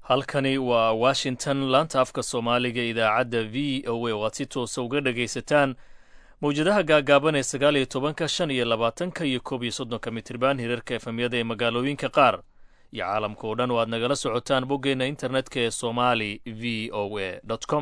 halkani waa washington laanta afka soomaaliga idaacadda v o a oo aad si toosa uga dhagaysataan mawjadaha gaagaaban ee sagaal iyo tobanka shan iyo labaatanka iyo koob iyo soddonka mitriban hirarka efemyada ee magaalooyinka qaar iyo caalamka oo dhan oo aad nagala socotaan boggeenna internetka ee somali v o a com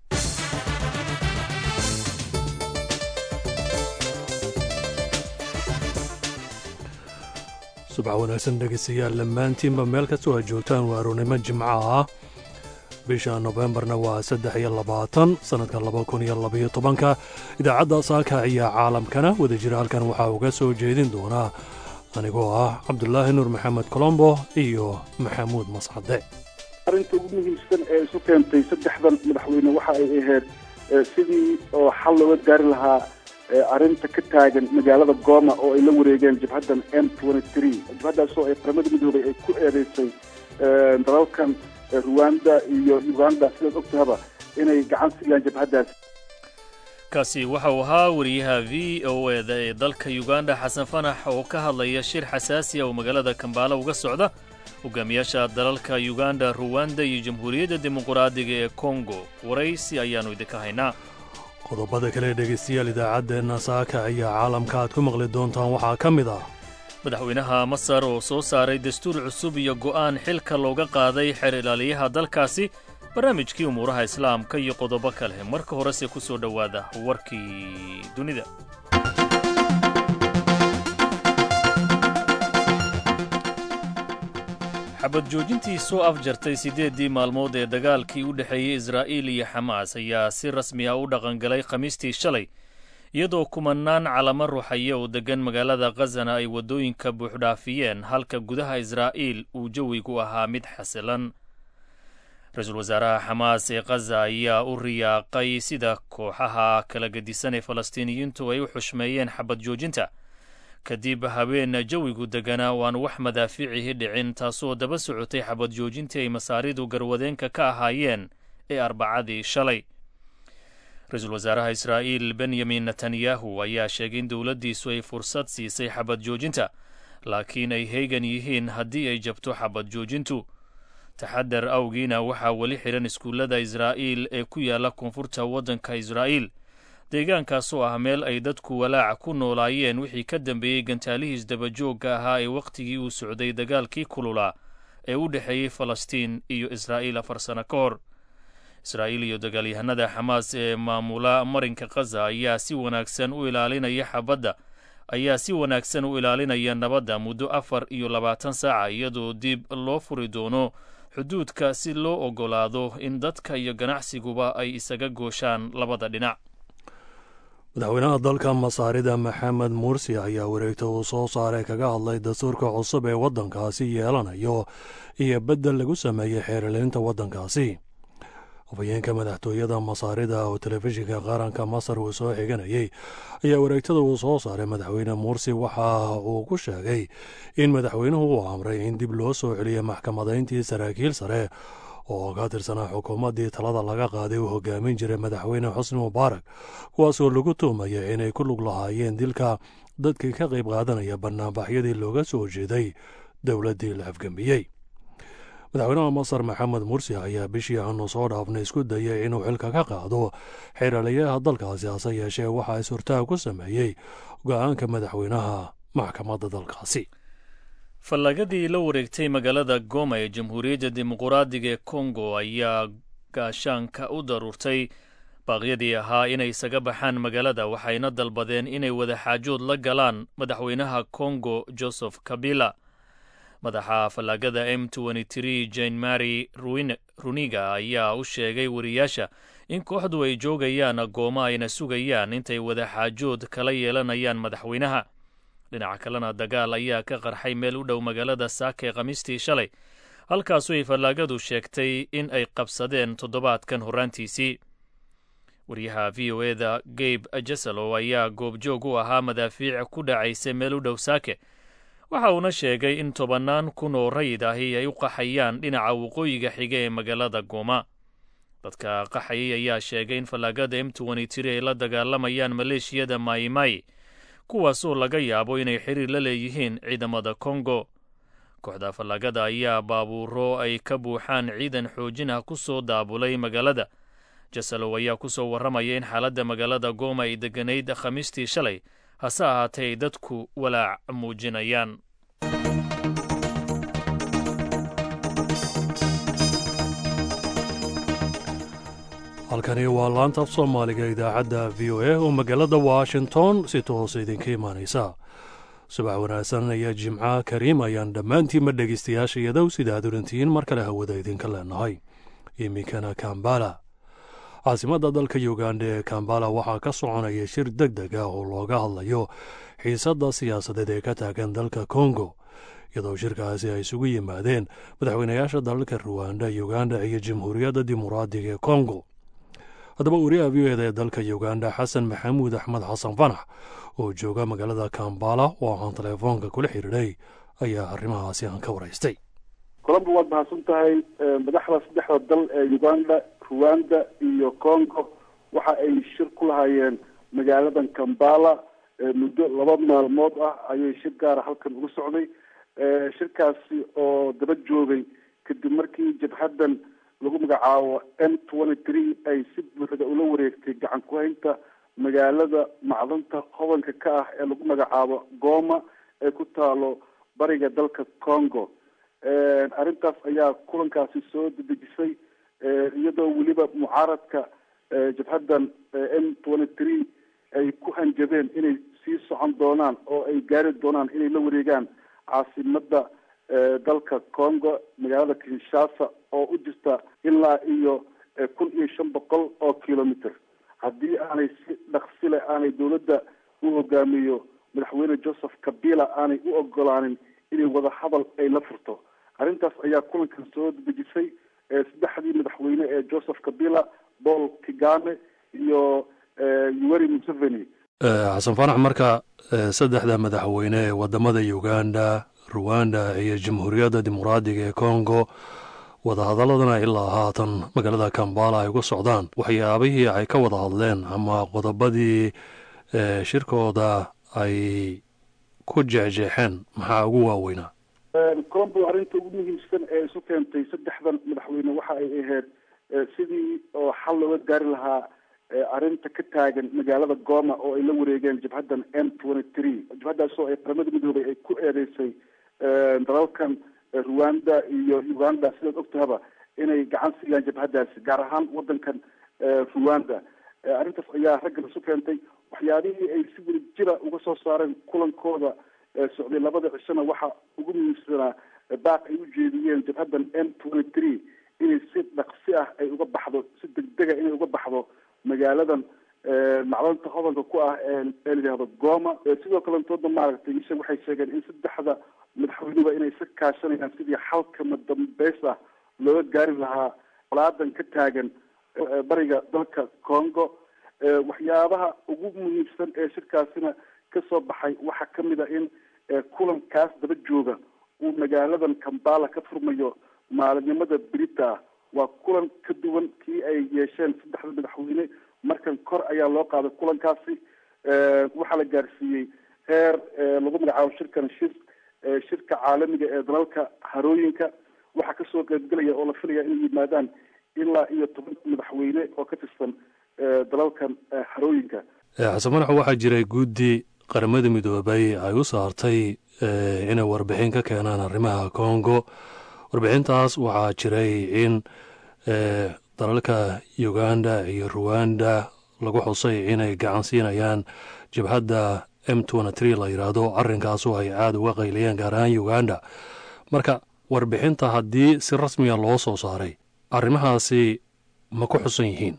subax wanaagsan dhegaystayaal dhammaantiinba meel kastoo aad joogtaan waa arournimo jimco ah bisha nofembarna waa saddex iyo labaatan sannadka laba kun iyo labaiyo tobanka idaacadda saaka iyo caalamkana wadajira halkan waxaa uga soo jeedin doonaa anigoo ah cabdulaahi nuur maxamed colombo iyo maxamuud mascade arrinta ugu muhiimsan ee isu keentay saddexdan madaxweyne waxa ay ahayd sidii oo xal looga gaari lahaa arrinta ka taagan magaalada gooma oo ay la wareegeen jabhaddan m jabhaddaasoo ay qaramada midoobay ay ku eedeysay dalalkan ruwanda iyo uganda sidaad ogtahaba inay gacan siiyaan jabhaddaas kaasi waxa uu ahaa wariyaha v o eda ee dalka uganda xasan fanax oo ka hadlaya shir xasaasi ah oo magaalada kambaala uga socda hogaamiyaasha dalalka uganda ruwanda iyo jamhuuriyadda dimuquraadiga ee kongo waraysi ayaannu idinka haynaa qodobada kale dhegaystayaal idaacaddeenna saaka ayaa caalamka aad ku maqli doontaan waxaa ka mid ah madaxweynaha masar oo soo saaray dastuur cusub iyo go'aan xilka looga qaaday xeer ilaaliyaha dalkaasi barnaamijkii umuuraha islaamka iyo qodobo kale marka horese ku soo dhowaada warkii dunida xabad joojintii soo afjartay siddeeddii maalmood ee dagaalkii u dhexeeyey israa'iil iyo xamaas ayaa si rasmi ah u dhaqangalay khamiistii shalay iyadoo kumanaan calamo ruuxaya oo deggan magaalada khazana ay waddooyinka buuxdhaafiyeen halka gudaha israa'iil uu jawigu ahaa mid xasilan ra-iisul wasaaraha xamaas ee khaza ayaa u riyaaqay sida kooxaha kala gedisan ee falastiiniyiintu ay u xushmeeyeen xabad joojinta kadib habeen jawigu deganaa oo aan wax madaafiicihi dhicin taasoo daba socotay xabad joojintii ay masaaridu garwadeenka ka ahaayeen ee arbacadii shalay ra-iisul wasaaraha israa'iil benyamin netanyahu ayaa sheegay in dowladdiisu ay fursad siisay xabad joojinta laakiin ay heegan yihiin haddii ay jabto xabad joojintu taxadar awgiina waxaa weli xidhan iskuullada israa'iil ee ku yaalla koonfurta waddanka israa'iil deegaankaasoo ah meel ay dadku walaaca ku noolaayeen wixii ka dambeeyey gantaalihiis dabajoogga ahaa ee wakhtigii uu socday dagaalkii kululaa ee u dhexeeyey falastiin iyo israa'iil afar sano ka hor israa'iil iyo dagaalyahanada xamaas ee maamula marinka khaza ayaa si wanaagsan u ilaalinaya xabadda ayaa si wanaagsan u ilaalinaya nabadda muddo afar iyo labaatan saaca iyadoo dib loo furi doono xuduudka si loo oggolaado in dadka iyo ganacsiguba ay isaga gooshaan labada dhinac madaxweynaha dalka masaarida maxamed mursi ayaa wareegta uu soo saaray kaga hadlay dastuurka cusub ee waddankaasi yeelanayo iyo beddel lagu sameeyey xeeriliinta waddankaasi afhayeenka madaxtooyada masaarida oo telefishinka qaranka masar uu soo xiganayey ayaa wareegtada uu soo saaray madaxweyne mursi waxa uu ku sheegay in madaxweynuhu uu amray in dib loo soo celiyo maxkamadayntii saraakiil sare oo ka tirsanaa xukuumaddii talada laga qaaday uu hogaamin jiray madaxweyne xusni mubaarak kuwaasoo lagu tuumaya inay ku lug lahaayeen dilka dadkii ka qayb qaadanaya banaanbaxyadii looga soo jeeday dowladdii la afgembiyey madaxweynaha masar maxamed mursi ayaa bishii aanu soo dhaafnay isku dayay inuu xilka ka qaado xeeraliyaha dalkaasi hase yeeshee waxaa is-hortaag ku sameeyey go-aanka madaxweynaha maxkamadda dalkaasi fallagadii la wareegtay magaalada goma ee jamhuuriyadda dimuquraadiga ee kongo ayaa gaashaanka u daruurtay baaqyadii ahaa inay isaga baxaan magaalada waxayna dalbadeen inay wadaxaajood la galaan madaxweynaha kongo joseph kabila madaxa fallaagada m jane mary runiga ayaa u sheegay wariyaasha in kooxdu ay joogayaan gooma ayna sugayaan intay wadaxaajood kala yeelanayaan madaxweynaha dhinaca kalena dagaal ayaa ka qarxay meel u dhow magaalada saaka ee khamiistii shalay halkaasu ay fallaagadu sheegtay in ay qabsadeen toddobaadkan horraantiisii wariyaha v o eda gabe jeselo ayaa goobjoog u ahaa madaafiic ku dhacaysay meel u dhow saake waxa uuna sheegay in tobannaan kun oo rayid ahi ay u qaxayaan dhinaca waqooyiga xiga ee magaalada gooma dadka qaxayay ayaa sheegay in fallaagada m ay la dagaalamayaan maleeshiyada maimai kuwaasoo laga yaabo inay xiriir la leeyihiin ciidamada kongo kooxda fallaagada ayaa baabuuro ay ka buuxaan ciidan xoojin ah ku soo daabulay magaalada jasalow ayaa ku soo warramaya in xaaladda magaalada gooma ay degganayd khamiistii shalay hase ahaatee ay dadku walaac muujinayaan halkani waa laanta af soomaaliga idaacadda v o a oo magaalada washington si toose idinka imaanaysa subax wanaagsan ayaa jimca kariim ayaan dhammaantiinma dhegaystayaasha iyadow sida aad orantihiin mar kale hawada idinka leenahay iminkana kambala caasimadda dalka uganda ee kambala waxaa ka soconaya shir deg deg ah oo looga hadlayo xiisadda siyaasadeed ee ka taagan dalka kongo iyadoo shirkaasi ay isugu yimaadeen madaxweynayaasha dalalka ruwanda uganda iyo jamhuuriyadda dimuqraadiga ee kongo haddaba wariyaha v o eda ee dalka uganda xasan maxamuud axmed xasan fanax oo jooga magaalada kambala oo aan teleefoonka kula xiriiray ayaa arrimahaasi aan ka waraystay colombo waad mahadsan tahay madaxda saddexda dal ee uganda ruwanda iyo congo waxa ay shir ku lahaayeen magaaladan kambala muddo laba maalmood ah ayay shir gaara halkan uga socday shirkaasi oo daba joogay kadib markii jabhaddan lagu magacaabo m twenty three ay si buuxda ula wareegtay gacan ku-haynta magaalada macdanta hodanka ka ah ee lagu magacaabo goma ee ku taalo bariga dalka congo arrintaas ayaa kulankaasi soo dedejisay iyadoo weliba mucaaradka jabhaddan m twenty three ay ku hanjabeen inay sii socon doonaan oo ay gaari doonaan inay la wareegaan caasimada dalka congo magaalada kinshasa oo u jirta ilaa iyo kun iyo shan boqol oo kilometer haddii aanay si dhaqsi leh aanay dowladda u hogaamiyo madaxweyne joseph kabila aanay u ogolaanin inay wada hadal ay la furto arrintaas ayaa kulankan soo dedejisay saddexdii madaxweyne ee joseph kabila paul kigame iyo yuweri museveni xasan fanax marka saddexda madaxweyne ee wadamada uganda ruwanda iyo jamhuuriyadda dimuqraadiga ee congo wadahadaladana ilaa haatan magaalada kambala ay uga socdaan waxyaabihii ay ka wada hadleen ama qodobadii shirkooda ay ku jeexjeexeen maxaa ugu waaweynaa colombo arrinta ugu muhiimsan ee isu keentay saddexdan madaxweyne waxa ay ahayd sidii oo xal looga gaari lahaa arrinta ka taagan magaalada goma oo ay la wareegeen jabhaddan m twenty three jabhaddaasoo ay qaramada midoobay ay ku eedeysay dalalkan ruwanda iyo uganda sidaad ogtahaba inay gacan siiyaan jabhaddaasi gaar ahaan wadankan ruwanda arrintaas ayaa raggan isu keentay waxyaabihii ay si weli jira uga soo saareen kulankooda socday labada cishona waxa ugu muhiimsanaa baaq ay u jeediyeen jabhaddan m twenty three inay si dhaqsi ah ay uga baxdo si degdega inay uga baxdo magaaladan macdanta hodanka ku ah ee layidhahdo goma sidoo kalentooda maaragtay isha waxay sheegeen in saddexda madaxweynuba inay isa kaashanayaan sidii xalkama dambeys ah looga gaari lahaa colaadan ka taagan bariga dalka congo waxyaabaha ugu muhiimsan ee shirkaasina kasoo baxay waxaa kamid a in kulankaas daba jooga uu magaaladan kambala ka furmayo maalinimada berita waa kulan ka duwan kii ay yeesheen saddexda madaxweyne markan kor ayaa loo qaaday kulankaasi waxaa la gaarsiiyey heer lagu magacaabo shirkan shir shirka caalamiga ee dalalka harooyinka waxaa kasoo qaybgelaya oo la filaya inay yimaadaan ilaa iyo toban madaxweyne oo ka tirsan dalalkan harooyinka xasan madax waxaa jiray guddi qaramada midoobay ay u saartay inay warbixin ka keenaan arrimaha congo warbixintaas waxaa jiray in dalalka uganda iyo ruwanda lagu xusay inay gacan siinayaan jabhadda m twenty three la yidhaahdo arrinkaasoo ay aada uga qayliyeen gaar ahaan uganda marka warbixinta haddii si rasmiga loo soo saaray arrimahaasi ma ku xusan yihiin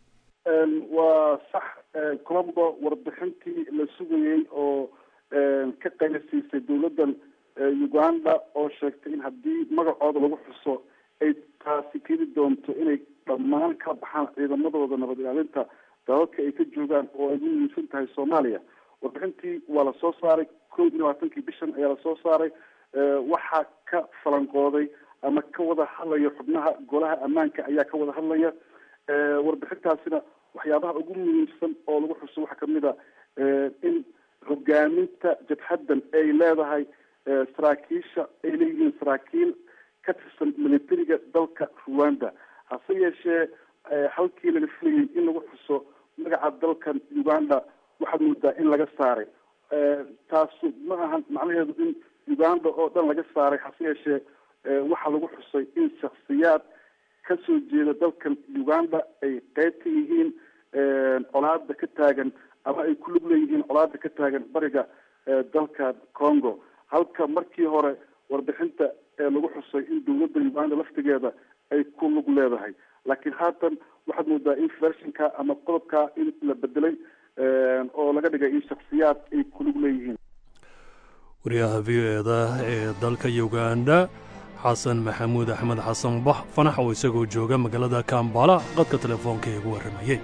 waa sax colombo warbixintii la sugayey oo ka qaylasiisay dowladdan uganda oo sheegtay in haddii magacooda lagu xuso ay taasi keeni doonto inay dhammaan ka baxaan ciidamadooda nabad ilaalinta dalalka ay ka joogaan oo ay u muhiimsan tahay soomaaliya warbixintii waa lasoo saaray kow iyo labaatankii bishan ayaa lasoo saaray waxaa ka falanqooday ama ka wada hadlaya xubnaha golaha ammaanka ayaa ka wada hadlaya warbixintaasina waxyaabaha ugu muhiimsan oo lagu xuso waxaa kamid a in hogaaminta jabhaddan ay leedahay saraakiisha ay leeyihiin saraakiil ka tirsan militariga dalka ruanda hase yeeshee halkii laga filayay in lagu xuso magaca dalkan uganda waxaad moodaa in laga saaray taasu ma ahan macnaheedu in uganda oo dhan laga saaray hase yeeshee waxaa lagu xusay in shaksiyaad kasoo jeeda dalkan uganda ay qeyb ka yihiin colaada ka taagan ama ay ku lug leeyihiin colaada ka taagan bariga dalka congo halka markii hore warbixinta lagu xusay in dawladda uganda laftigeeda ay ku lug leedahay laakiin haatan waxaad moodaa in vershinka ama qodobka in la bedelay oo laga dhigay in shaksiyaad ay ku lug leeyihiin wariyaha v o eda ee dalka uganda xasan maxamuud axmed xasan bax fanax oo isagoo jooga magaalada kambala qadka telefoonka ee ugu warramayey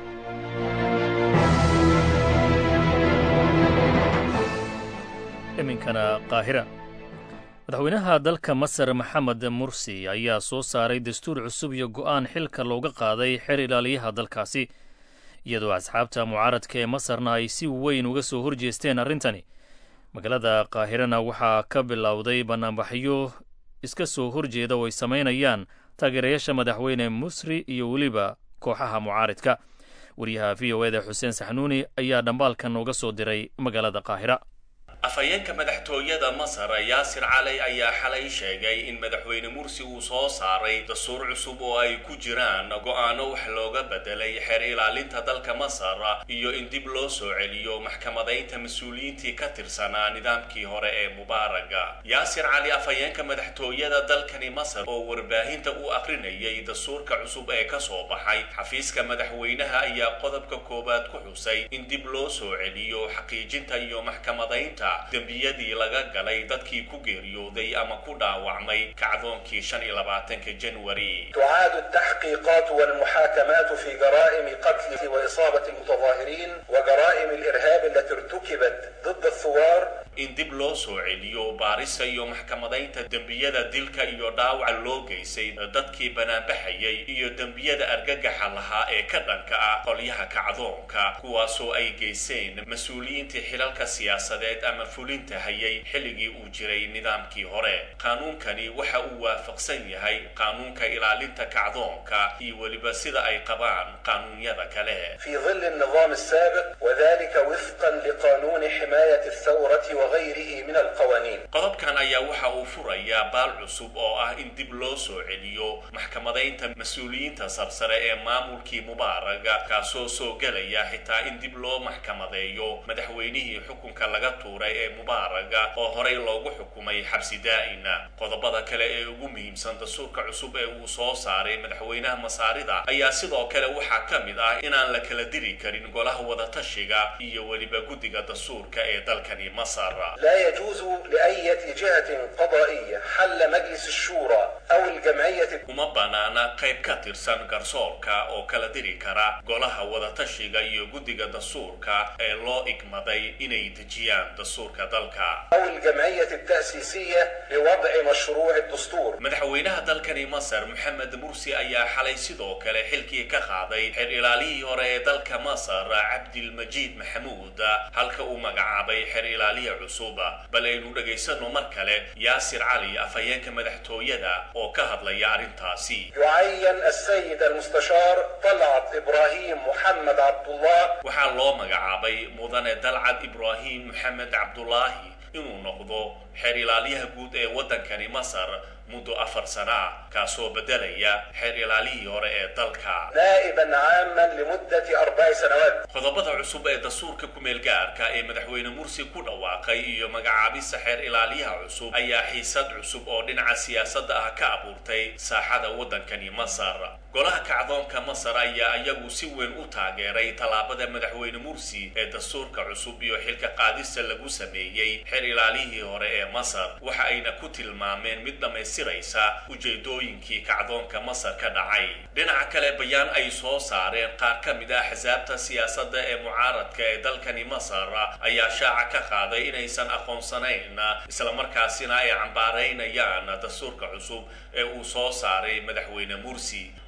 iminkana qaahira madaxweynaha dalka masar maxamed mursi ayaa soo saaray dastuur cusub iyo go'aan xilka looga qaaday xer ilaaliyaha dalkaasi iyadoo asxaabta mucaaradka ee masarna ay si weyn uga soo horjeesteen arrintani magaalada qaahirana waxaa ka bilowday bannaanbaxyo iska soo horjeeda oo ay samaynayaan taageerayaasha madaxweyne musri iyo weliba kooxaha mucaaridka wariyaha v o eda xuseen saxnuuni ayaa dhambaalkan nooga soo diray magaalada qaahira afhayeenka madaxtooyada masar yaasir caley ayaa xalay sheegay in madaxweyne mursi uu soo saaray dastuur cusub oo ay ku jiraan go'aano wax looga bedelay xeer ilaalinta dalka masar iyo in dib loo soo celiyo maxkamadaynta mas-uuliyiintii ka tirsanaa nidaamkii hore ee mubaaraga yaasir cali afhayeenka madaxtooyada dalkani masar oo warbaahinta u akrinayay dastuurka cusub ee kasoo baxay xafiiska madaxweynaha ayaa qodobka koowaad ku xusay in dib loo soo celiyo xaqiijinta iyo maxkamadaynta dembiyadii laga galay dadkii ku geeriyooday ama ku dhaawacmay kacdoonkii shan iyo labaatanka janwari تعاد التحقيقات والمحاكمات في جرائم قتل وإصابة المتظاهرين وجرائم الإرهاب التي ارتكبت ضد الثوار in dib loo soo celiyo baarista iyo maxkamadaynta dembiyada dilka iyo dhaawaca loo geysay dadkii banaanbaxayay iyo dembiyada argagaxa lahaa ee ka dhanka ah qolyaha kacdoonka kuwaasoo ay geyseen mas-uuliyiintii xilalka siyaasadeed ama fulinta hayay xilligii uu jiray nidaamkii hore qaanuunkani waxa uu waafaqsan yahay qaanuunka ilaalinta kacdoonka iyo weliba sida ay qabaan qaanuunyada kale في ظل النظام السابق وذلك وفقا لقانون حماية الثورة وغيره من القوانين qodobkan ayaa waxa uu furayaa baal cusub oo ah in dib loo soo celiyo maxkamadaynta mas-uuliyiinta sarsare ee maamulkii mubaaraga kaasoo soo gelaya xitaa in dib loo maxkamadeeyo madaxweynihii xukunka laga tuuray ee mubaaraga oo horey loogu xukumay xabsi daa'ina qodobada kale ee ugu muhiimsan dastuurka cusub ee uu soo saaray madaxweynaha masaarida ayaa sidoo kale waxaa ka mid ah inaan la kala diri karin golaha wadatashiga iyo weliba guddiga dastuurka ee dalkani masar لا يجوز لأي جهة قضائية حل مجلس الشورى أو الجمعية uma banaana qayb ka tirsan garsoorka oo kala diri kara golaha wadatashiga iyo guddiga dastuurka ee loo igmaday inay dejiyaan dastuurka dalka أو الجمعية التأسيسية لوضع مشروع الدستور madaxweynaha dalkani masar maxamed mursi ayaa xalay sidoo kale xilkii ka qaaday xeer ilaalihii hore ee dalka masar cabdilmajiid maxamuud halka uu magacaabay xeer ilaaliya cusub bal aynu dhegaysano mar kale yaasir cali afhayeenka madaxtooyada oo ka hadlaya arrintaasi يعين السيد المستشار طلعت إبراهيم محمد عبد الله waxaa loo magacaabay mudane dalcad ibraahim maxamed cabdulaahi inuu noqdo xeer ilaalyaha guud ee waddankani masar muddo afar sano ah kaasoo beddelaya xeer ilaalihii hore ee dalka نائبا عاما لمدة أربع سنوات qodobada cusub ee dastuurka kumeel gaarka ee madaxweyne mursi ku dhawaaqay iyo magacaabista xeer ilaaliyaha cusub ayaa xiisad cusub oo dhinaca siyaasadda ah ka abuurtay saaxada waddankani masar golaha kacdoonka masar ayaa iyagu si weyn u taageeray tallaabada madaxweyne mursi ee dastuurka cusub iyo xilka qaadista lagu sameeyey xeer ilaalihii hore ee masar waxa ayna ku tilmaameen mid dhammaystiraysa ujeedooyinkii kacdoonka masar ka dhacay dhinaca kale bayaan ay soo saareen qaar ka mid ah axsaabta siyaasadda ee mucaaradka ee dalkani masar ayaa shaaca ka qaaday inaysan aqoonsanayn islamarkaasina ay cambaaraynayaan dastuurka cusub ee uu soo saaray madaxweyne mursi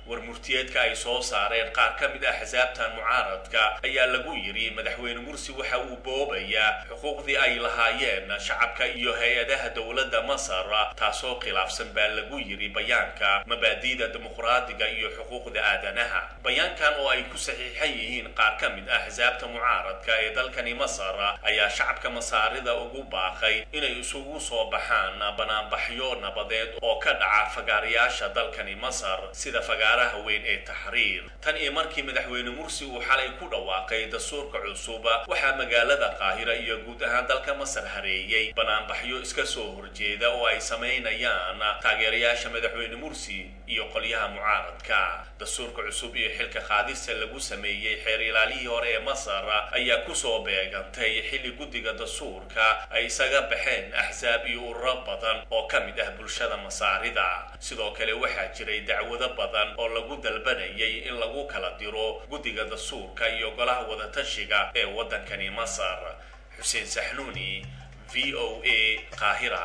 war murtiyeedka ay soo saareen qaar ka mid ah xisaabtan mucaaradka ayaa lagu yidhi madaxweyne mursi waxa uu boobayaa xuquuqdii ay lahaayeen shacabka iyo hay-adaha dowladda masar taasoo khilaafsan baa lagu yidhi bayaanka mabaadi'da dimuqraadiga iyo xuquuqda aadanaha bayaankan oo ay ku saxiixan yihiin qaar ka mid ah xisaabta mucaaradka ee dalkani masar ayaa shacabka masaarida ugu baaqay inay isugu soo baxaan banaanbaxyo nabadeed oo ka dhaca fagaarayaasha dalkani masar sida fagaaraha weyn ee taxriir tan iyo markii madaxweyne mursi uu xalay ku dhawaaqay dastuurka cusub waxaa magaalada qaahira iyo guud ahaan dalka masar hareeyey banaanbaxyo iska soo horjeeda oo ay samaynayaan taageerayaasha madaxweyne mursi iyo qolyaha mucaaradka dastuurka cusub iyo xilka qaadista lagu sameeyey xeer ilaalihii hore ee masar ayaa kusoo beegantay xilli guddiga dastuurka ay isaga baxeen axsaab iyo ururo badan oo ka mid ah bulshada masaarida sidoo kale waxaa jiray dacwado badan oo lagu dalbanayay in lagu kala diro guddiga dastuurka iyo golaha wadatashiga ee waddankani masar xuseen saxnuuni v o a qaahira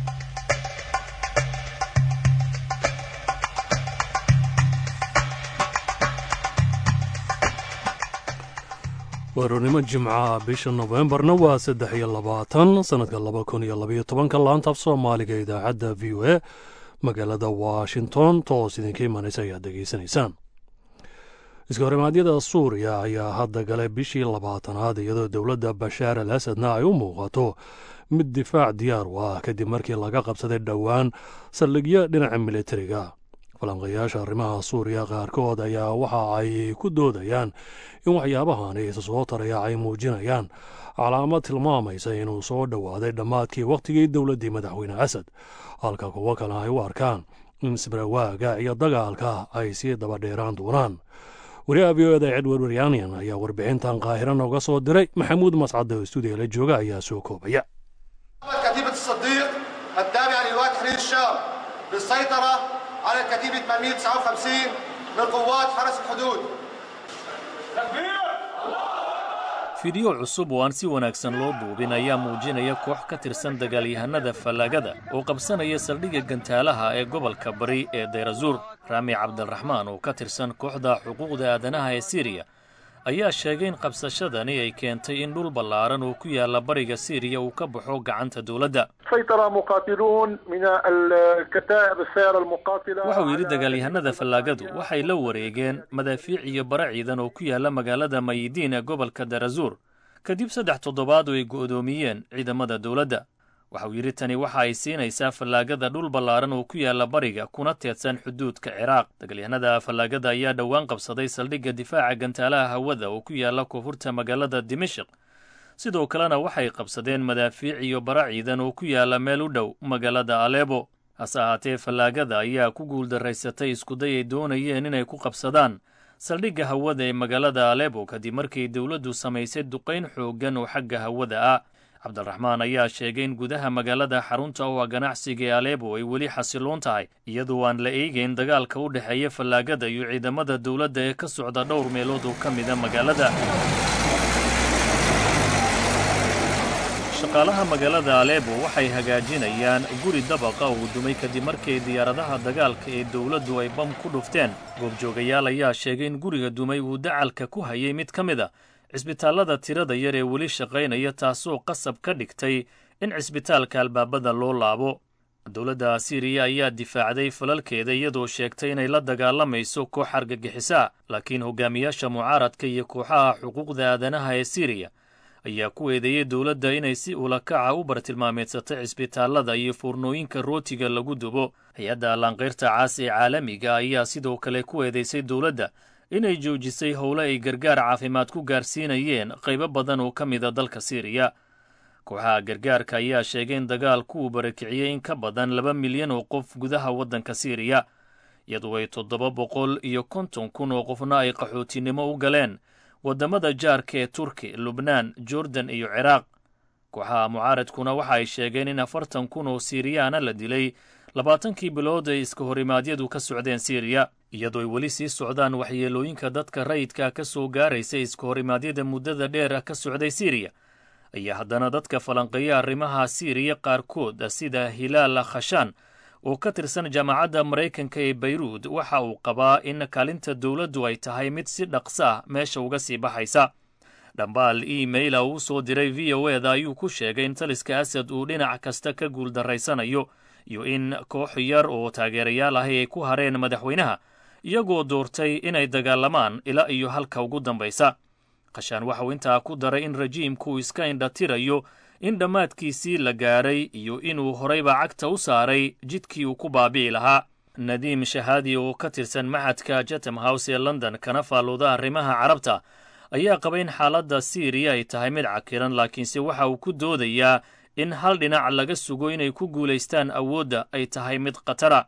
weerarnimo jimcaha bisha nofembarna waa saddex iyo labaatan sannadka laba kun iyo labaiyo tobanka laanta af soomaaliga idaacadda v o a magaalada washington toos idinka imanaysa ayaad degeysanaysaan iskahorimadyada suuriya ayaa hadda galay bishii labaatanaad iyadoo dowladda bashaar al asadna ay u muuqato mid difaac diyaar u ah kadib markii laga qabsaday dhowaan saldhigyo dhinaca militariga falanqayaasha arrimaha suuriya qaarkood ayaa waxa ay ku doodayaan in waxyaabahani isa soo taraya ay muujinayaan calaamad tilmaamaysa inuu soo dhowaaday dhammaadkii wakhtigii dowladdii madaxweyne asad halka kuwo kale ay u arkaan in sibrawaaga iyo dagaalka ay sii dabadheeraan doonaan wariyaha v o eda edward waryaanian ayaa warbixintan qaahira nooga soo diray maxamuud mascad oo stuudiga la jooga ayaa soo koobaya كتيبة الصديق التابعة للواء تحرير الشام بالسيطرة على الكتيبة 859 من قوات حرس الحدود fiidyo cusub oo aan si wanaagsan loo duubin ayaa muujinaya koox ka tirsan dagaalyahanada fallaagada oo qabsanaya saldhigga gantaalaha ee gobolka bari ee dayrazuur raami cabdiraxmaan oo ka tirsan kooxda xuquuqda aadanaha ee siriya ayaa sheegay in qabsashadani ay keentay in dhul ballaaran oo ku yaalla bariga siiriya uu ka baxo gacanta dowladda سيطر مقاتلون من الكتائب السيارة المقاتلة waxa uu yidhi dagaalyahanada fallaagadu waxay la wareegeen madaafiic iyo bara ciidan oo ku yaalla magaalada mayidiin ee gobolka darazuur kadib saddex toddobaad oo ay go'doomiyeen ciidamada dowladda waxa uu yidhi tani waxa ay siinaysaa fallaagada dhul ballaaran oo ku yaalla bariga kuna teedsan xuduudka ciraaq dagaalyahanada fallaagada ayaa dhowaan qabsaday saldhigga difaaca gantaalaha hawada oo ku yaalla koonfurta magaalada dimashik sidoo kalena waxay qabsadeen madaafiic iyo bara ciidan oo ku yaalla meel u dhow magaalada aleebo hase ahaatee fallaagada ayaa ku guuldaraysatay iskuday ay doonayeen inay ku qabsadaan saldhigga hawada ee magaalada aleebo kadib markii dowladdu samaysay duqayn xooggan oo xagga hawada ah cabdiraxmaan ayaa sheegay in gudaha magaalada xarunta oo ah ganacsiga ee aleebo ay weli xasiloon tahay iyadoo aan la eegayn dagaalka u dhexeeya fallaagada iyo ciidamada dowladda ee ka socda dhowr meelood oo ka mida magaalada shaqaalaha magaalada aleebo waxay hagaajinayaan guri dabaqa uu dumay kadib markii diyaaradaha dagaalka ee dowladdu ay bam ku dhufteen goobjoogayaal ayaa sheegay in guriga dumay uu dacalka ku hayay mid ka mid a cisbitaallada tirada yar ee weli shaqaynaya taasoo qasab ka dhigtay in cisbitaalka albaabada loo laabo dowladda siiriya ayaa difaacday falalkeeda iyadoo sheegtay inay la dagaalamayso koox argagixisa laakiin hogaamiyaasha mucaaradka iyo kooxaha xuquuqda aadanaha ee siiriya ayaa ku eedeeyey dowladda inay si ulakaca u bartilmaameedsatay cisbitaallada iyo foornooyinka rootiga lagu dubo hay-adda allaanqayrta caas ee caalamiga ayaa sidoo kale ku eedeysay dowladda inay joojisay howle ay gargaar caafimaad ku gaarsiinayeen qaybo badan oo ka mida dalka siiriya kooxaha gargaarka ayaa sheegay in dagaalku uu barakiciyey in ka badan laba milyan oo qof gudaha waddanka siiriya iyadoo ay toddoba boqol iyo konton kun oo qofna ay qaxootinimo u galeen waddamada jaarka ee turki lubnaan jordan iyo ciraaq kooxaha mucaaradkuna waxa ay sheegeen in afartan kun oo siiriyaana la dilay labaatankii bilood ay iska horimaadyadu ka socdeen siiriya iyadoo ay weli sii socdaan waxyeelooyinka dadka rayidka ka soo gaaraysa iska horimaadyada muddada dheer ka socday siiriya ayaa haddana dadka falanqeeya arrimaha siiriya qaarkood sida hilaal khashaan oo ka tirsan jaamacadda maraykanka ee bayruud waxa uu qabaa in kaalinta dowladdu ay tahay mid si dhaqso ah meesha uga sii baxaysa dhambaal emaila uu soo diray v o eda ayuu ku sheegay in taliska asad uu dhinac kasta ka guuldarraysanayo iyo in koox yar oo taageerayaal ahi ay ku hareen madaxweynaha iyagoo doortay inay dagaalamaan ilaa iyo halka ugu dambaysa qashaan waxauu intaa ku daray in rajiimku iska indhatirayo in dhammaadkiisii la gaaray iyo inuu horayba cagta u saaray jidkii uu ku baabi'i lahaa nadiim shahaadi oo ka tirsan maxadka chatham house ee london kana faallooda arrimaha carabta ayaa qaba in xaaladda siiriya ay tahay mid cakiran laakiinse waxa uu ku doodayaa in hal dhinac laga sugo inay ku guulaystaan awoodda ay tahay mid khatara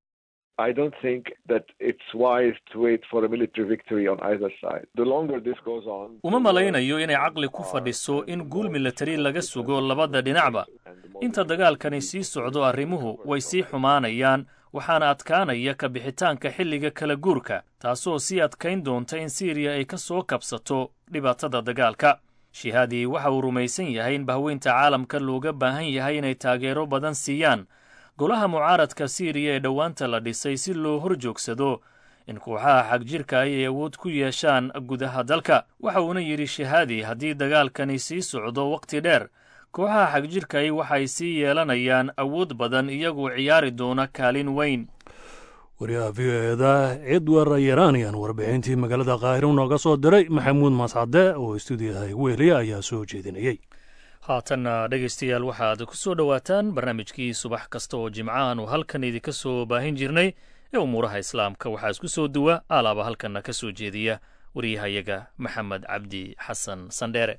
uma malaynayo inay caqli ku fadhiso in guul milatari laga sugo labada dhinacba inta dagaalkani sii socdo arrimuhu way sii xumaanayaan waxaana adkaanaya ka bixitaanka xilliga kala guurka taasoo sii adkayn doonta in siiriya ay ka soo kabsato dhibaatada dagaalka shihaadi waxa uu rumaysan yahay in bahweynta caalamka looga baahan yahay inay taageero badan siiyaan golaha mucaaradka siiriya ee dhowaanta la dhisay si loo hor joogsado in kooxaha xagjirka ay awood ku yeeshaan gudaha dalka waxa uuna yidhi shahaadi haddii dagaalkani sii socdo wakhti dheer kooxaha xagjirkay waxay sii yeelanayaan awood badan iyagoo ciyaari doona kaalin weyn wariyaha v o eda cidwar yaranian warbixintii magaalada kaahiro nooga soo diray maxamuud mascade oo stuudiyaha wehliya ayaa soo jeedinayey haatanna dhegaystayaal waxaad ku soo dhowaataan barnaamijkii subax kasta oo jimcahan uu halkan idinka soo baahin jirnay ee umuuraha islaamka waxaa isku soo duwa alaaba halkanna ka soo jeediya waryahayaga maxamed cabdi xasan sandheere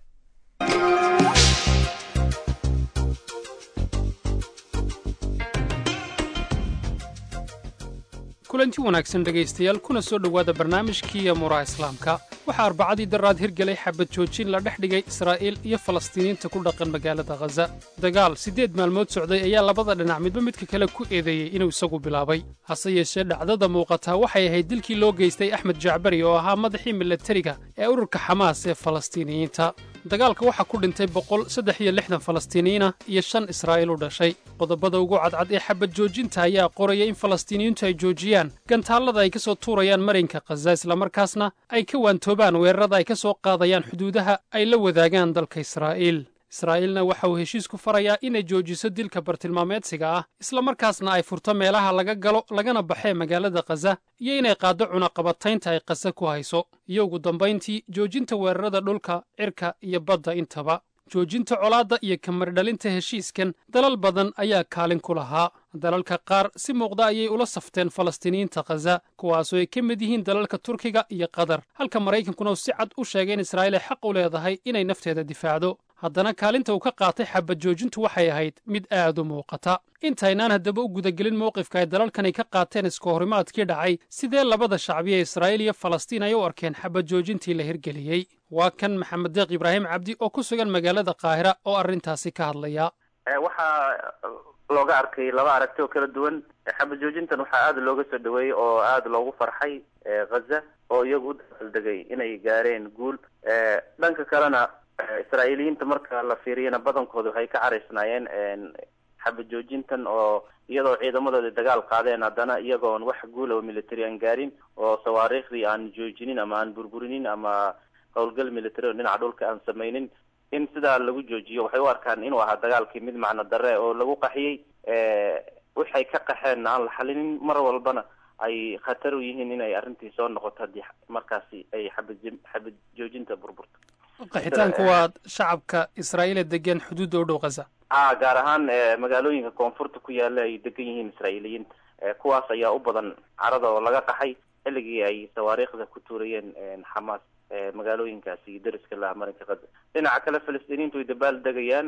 kulanti wanaagsan dhegaystayaal kuna soo dhowaada barnaamijkii amuuraha islaamka waxaa arbacadii daraad hirgelay xabad joojin la dhex dhigay israa'iil iyo falastiiniinta ku dhaqan magaalada khaza dagaal siddeed maalmood socday ayaa labada dhinac midba midka kale ku eedeeyey inuu isagu bilaabay hase yeeshee dhacdada muuqataa waxay ahayd dilkii loo geystay axmed jacbari oo ahaa madaxii milatariga ee ururka xamaas ee falastiiniyiinta dagaalka waxaa ku dhintay boqol saddex iyo lixdan falastiiniyiinah iyo shan israa'iil u dhashay qodobada ugu cadcad ee xabad joojinta ayaa qoraya in falastiiniyiintu ay joojiyaan gantaallada ay ka soo tuurayaan marinka khaza islamarkaasna ay ka waantoobaan weerarada ay ka soo qaadayaan xuduudaha ay la wadaagaan dalka israa'iil israa'iilna waxa uu heshiisku farayaa inay joojiso dilka bartilmaameedsiga ah islamarkaasna ay furto meelaha laga galo lagana baxee magaalada khaza iyo inay qaaddo cunaqabataynta ay khaza ku hayso iyo ugu dambayntii joojinta weerarada dhulka cirka iyo badda intaba joojinta colaadda iyo kamardhalinta heshiiskan dalal badan ayaa kaalin ku lahaa dalalka qaar si muuqda ayay ula safteen falastiiniyiinta khaza kuwaasoo ay ka mid yihiin dalalka turkiga iyo qatar halka maraykankuna uu si cad u sheegay in israa'iil ay xaq u leedahay inay nafteeda difaacdo haddana kaalinta uu ka qaatay xabad joojintu waxay ahayd mid aad u muuqata intaynaan haddaba u gudagelin mowqifka ay dalalkani ka qaateen iska horimaadkii dhacay sidee labada shacbi ee israa'iil iyo falastiin ay u arkeen xabad joojintii la hirgeliyey waa kan maxamed deeq ibraahim cabdi oo ku sugan magaalada kaahira oo arrintaasi ka hadlaya waxaa looga arkay laba aragti oo kala duwan xabad joojintan waxaa aada looga soo dhaweeyey oo aada loogu farxay khaza oo iyagu u dabaaldegay inay gaareen guul dhanka kalena israa'iiliyiinta marka la fiiriyana badankooda waxay ka caraysnaayeen xabad joojintan oo iyadoo ciidamadooda dagaal qaadeen haddana iyagoon wax guula oo military aan gaarin oo sawaariikhdii aan joojinin ama aan burburinin ama howlgal military oo dhinaca dhulka aan samaynin in sidaa lagu joojiyo waxay u arkaan inuu ahaa dagaalkii mid macno darre oo lagu qaxiyey waxay ka qaxeen aan la xalinin mar walbana ay khatar u yihiin inay arrintii soo noqoto haddii markaasi ay xabad xabad joojinta burburto qaxitaanku waa shacabka israa'iil ee degan xuduudda u dhow khaza a gaar ahaan magaalooyinka koonfurta ku yaala ay degan yihiin israa'iiliyiin kuwaas ayaa u badan carada oo laga qaxay xilligii ay sawaariikhda ku tuurayeen xamaas magaalooyinkaasi dariska laha marinka khaza dhinaca kale falastiiniintu way dabaal degayaan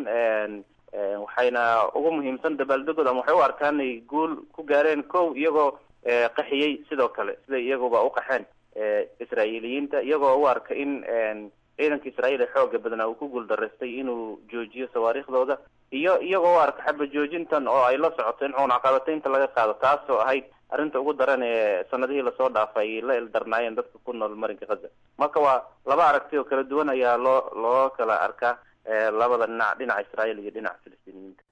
waxayna ugu muhiimsan dabaaldegooda ama waxay u arkaan inay guul ku gaareen kow iyagoo qaxiyey sidoo kale siday iyaguba u qaxeen israa'iiliyiinta iyagoo u arka in ciidanka israa'iil ee xooga badnaa uu ku guuldaraystay inuu joojiyo sawaariikhdooda iyo iyagoo u arka xaba joojintan oo ay la socoto in cunaqabataynta laga qaado taasoo ahayd arrinta ugu daran ee sanadihii lasoo dhaafay ay la ildarnaayeen dadka ku nool marinka khaza marka waa laba aragti oo kala duwan ayaa loo loo kala arkaa labada dhinac dhinaca israa'iil iyo dhinaca filistiiniyiinta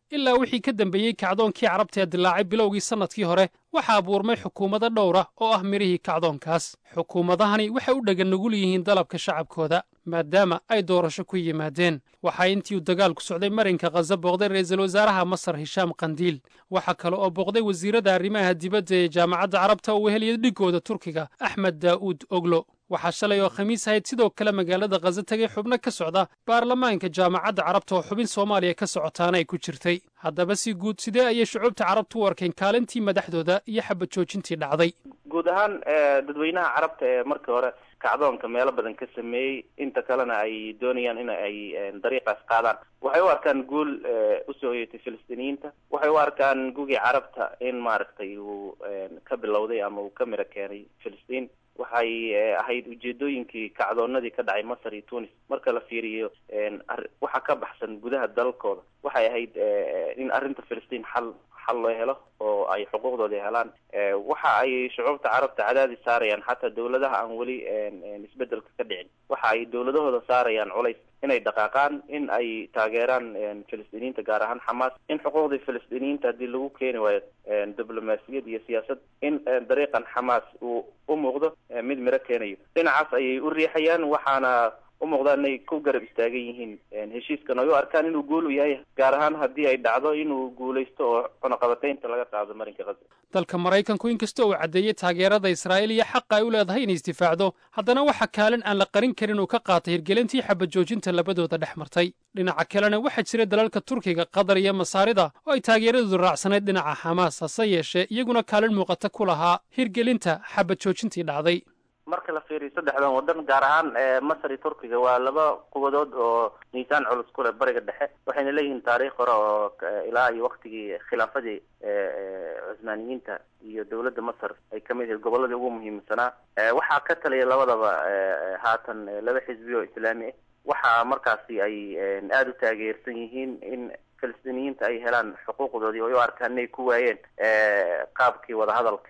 ilaa wixii ka dambeeyey kacdoonkii carabta ee dilaacay bilowgii sannadkii hore waxaa abuurmay xukuumado dhowra oo ah midhihii kacdoonkaas xukuumadahani waxay u dheggan nugul yihiin dalabka shacabkooda maadaama ay doorasho ku yimaadeen waxaa intii uu dagaalku socday marinka khaza booqday ra'iisul wasaaraha masar hishaam kandiil waxaa kale oo booqday wasiirada arrimaha dibadda ee jaamacadda carabta oo weheliya dhigooda turkiga axmed daa'uud oglo waxaa shalay oo khamiis ahayd sidoo kale magaalada khaza tegay xubno ka socda baarlamaanka jaamacadda carabta oo xubin soomaaliya ka socotaana ay ku jirtay haddaba si guud sidee ayay shucuubta carabtu u arkeen kaalintii madaxdooda iyo xabad joojintii dhacday guud ahaan dadweynaha carabta ee markii hore kacdoonka meelo badan ka sameeyey inta kalena ay doonayaan in ay dariiqaas qaadaan waxay u arkaan guul usoo hoyatay filistiiniyiinta waxay u arkaan gugii carabta in maaragtay uu ka bilowday ama uu ka miro keenay filistiin waxay ahayd ujeedooyinkii kacdoonadii ka dhacay masar iyo tunis marka la fiiriyo waxa ka baxsan gudaha dalkooda waxay ahayd in arrinta filistiin xal xal loo helo oo ay xuquuqdoodii helaan waxa ay shucuubta carabta cadaadis saarayaan xataa dawladaha aan weli isbedelka ka dhicin waxa ay dawladahooda saarayaan culays inay dhaqaaqaan in ay taageeraan filistiiniyiinta gaar ahaan xamaas in xuquuqdii filistiiniyiinta haddii lagu keeni waayo diblomaasiyad iyo siyaasad in dariiqan xamaas uu u muuqdo mid miro keenayo dhinacaas ayay u riixayaan waxaana u muuqdaan inay ku garab istaagan yihiin heshiiskan ay u arkaan inuu guul u yahay gaar ahaan haddii ay dhacdo inuu guulaysto oo cunaqabataynta laga qaado marinka khaza dalka maraykanku inkasta uu caddeeyey taageerada israa'iil iyo xaqa ay u leedahay inay isdifaacdo haddana waxa kaalin aan la qarin karin uu ka qaatay hirgelintii xabad joojinta labadooda dhex martay dhinaca kalena waxaa jira dalalka turkiga qatar iyo masaarida oo ay taageeradoodu raacsanayd dhinaca xamaas hase yeeshee iyaguna kaalin muuqata ku lahaa hirgelinta xabad joojintii dhacday marka la fiiriyo saddexdan waddan gaar ahaan masar iyo turkiga waa laba qubadood oo miisaan culus ku leh bariga dhexe waxayna leeyihiin taariikh hore oo ilaa iyo waktigii khilaafadii cusmaaniyiinta iyo dawladda masar ay kamid yihiin gobolladii ugu muhiimsanaa waxaa ka taliya labadaba haatan laba xisbi oo islaami ah waxaa markaasi ay aada u taageersan yihiin in filistiiniyiinta ay helaan xuquuqdoodii oo u arkaan inay ku waayeen qaabkii wadahadalka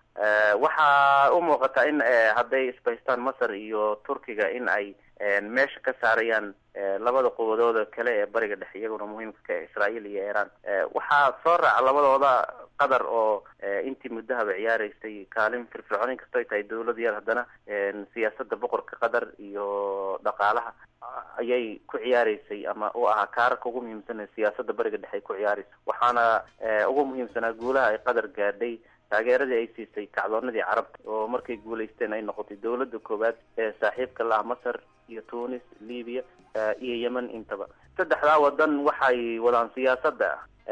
waxaa u muuqata in hadday isbaystaan masar iyo turkiga in ay meesha ka saarayaan labada quwadooda kale ee bariga dhexe iyaguna muhiimka ka israa'iil iyo iiraan waxaa soo raaca labadooda qatar oo intii muddahaba ciyaareysay kaalin firfircoon in kastoo ay tahay dawlad yar haddana siyaasadda boqorka qatar iyo dhaqaalaha ayay ku ciyaareysay ama u ahaa kaararka ugu muhiimsan siyaasadda bariga dhexe ay ku ciyaareyso waxaana ugu muhiimsanaa guulaha ay qatar gaadhay taageeradii ay siisay kacdoonadii carabta oo markay guulaysteen ay noqotay dawladda koowaad ee saaxiibka la ah masar iyo tunis libiya iyo yemen intaba saddexdaa wadan waxay wadaan siyaasadda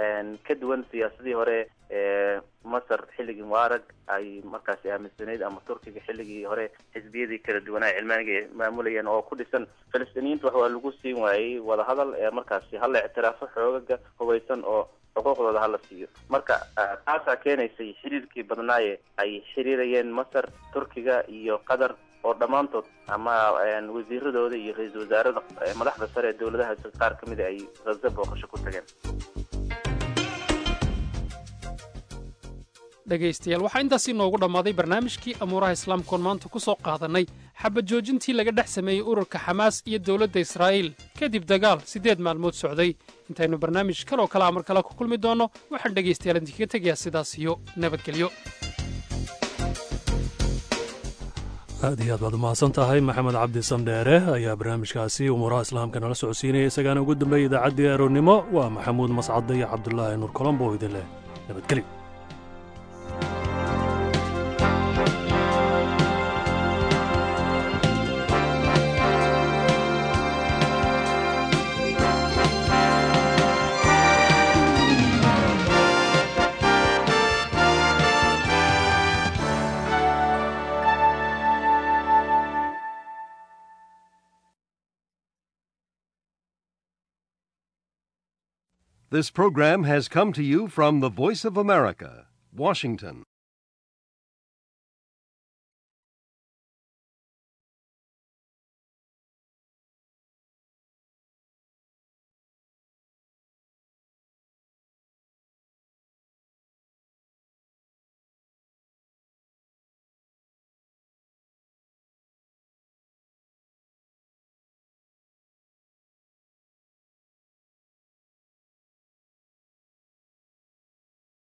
ka duwan siyaasadii hore ee masar xilligii mubaarag ay markaasi aaminsanayd ama turkiga xilligii hore xisbiyadii kala duwanaa cilmaaniga ay maamulayeen oo ku dhisan filistiiniyiinta wax waa lagu siin waayey wadahadal ee markaasi hala ictiraafo xoogaga hubaysan oo xuquuqdooda hala siiyo marka taasaa keenaysay xiriirkii badnaaye ay xiriirayeen masar turkiga iyo qatar oo dhammaantood ama wasiiradooda iyo ra-iisul wasaarada madaxda sare ee dawladahaasi qaar ka mida ay khaza booqasho ku tageen dhegaystayaal waxaa intaas inoogu dhammaaday barnaamijkii amuuraha islaamkoon maanta ku soo qaadannay xabad joojintii laga dhex sameeyey ururka xamaas iyo dowladda israa'iil kadib dagaal siddeed maalmood socday intaynu barnaamij kaloo kalea mar kale ku kulmi doonno waxaan dhegaystayaal idinkaga tegayaa sidaas iyo nabadgelyo aad iyo aad baad umahadsan tahay maxamed cabdi sandheere ayaa barnaamijkaasi umuuraha islaamka nala socodsiinaya isagaana ugu dambeeyay idaacaddii aroornimo waa maxamuud mascadde iyo cabdulaahi nuur colombo oo idin leh nabadgelyo This program has come to you from the Voice of America, Washington.